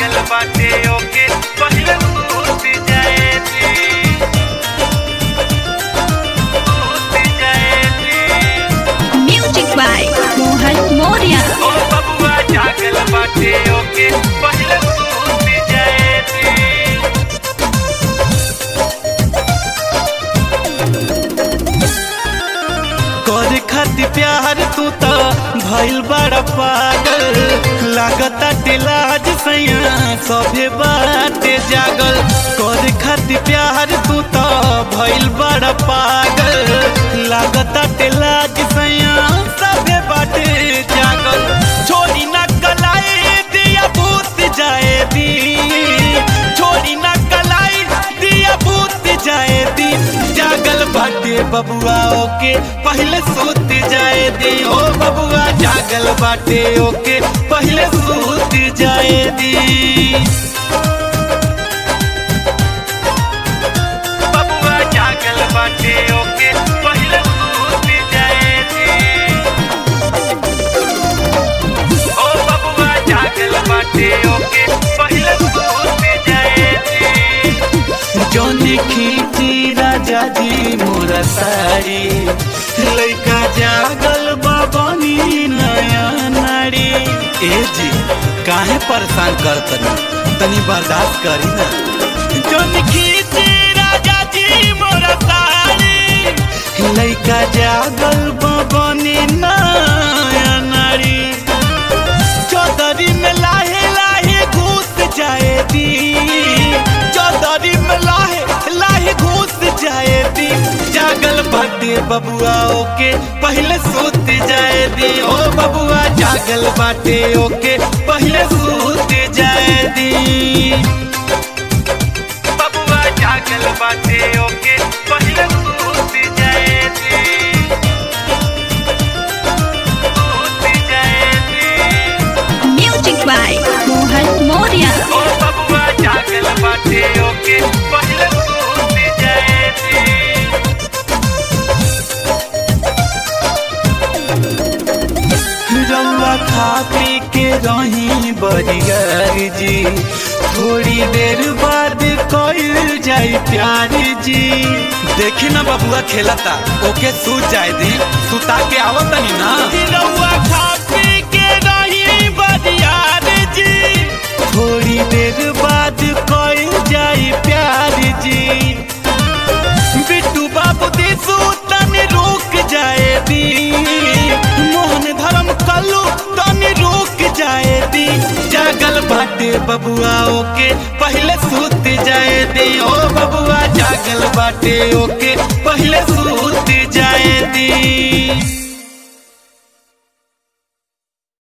जागल बाटे ओके पहिले सूत जाए दी सूत जाए दी Music by Mohan Moria. ओ बबुआ जागल बाटे ओके पहिले सूत जाए दी कर खातिर प्यार तू तो भइल बड़ा पागल लागता टिलाज सैया सभे बाटे जागल कर खातिर प्यार तू तो भइल बड़ा पागल लागता टिलाज सैया सभे बाटे जागल छोड़ी ना कलाई दिया भूत जाए दी छोड़ी ना कलाई दिया भूत जाए दी जागल बाटे बबुआ ओके पहले सूत जाए दी ओ बबुआ जागल बाटे ओके पहले सूत जाए दी बबुआ जागल बाटे ओके पहले सूत जाए दी ओ बबुआ जागल बाटे ओके पहले सूत जाए दी जौनी खींची राजा जी मोरा साड़ी लइका जागल बाबनी नया नारी ए जी काहे परेशान कर तनी तनी बर्दाश्त करी ना जौनी खींची राजा जी मोरा साड़ी लइका जागल बाबनी नया नारी चौधरी में लाहे लाहे घुस जाए दी चौधरी में लाहे लाहे घुस जाए दी जागल बाटे बबुआ ओके पहले सूत जाए दी ओ बबुआ जागल बाटे ओके पहले सूत जाए दी बबुआ जागल बाटे ओके पहले सूत जाए दी सूत जाए दी Music by Mohan Moria. ओ बबुआ जागल बाटे ओके पहले सूत जाए दी रउआ खा पी के रही बरियार जी थोड़ी देर बाद कइल जाई प्यार जी देखी ना बबुआ खेलता ओके सूत जाए दी सुता के आवतनी ना रउआ खा पी के रही बरियार जी थोड़ी देर बाद कइल जाई प्यार जी बिट्टू बाबू दिसू तनी रुक जाए दी मोहन धर्म कल्लू तनी रुक जाए दी जागल बाटे बबुआ ओके पहले सूत जाए दी ओ बबुआ जागल बाटे ओके पहले सूत जाए दी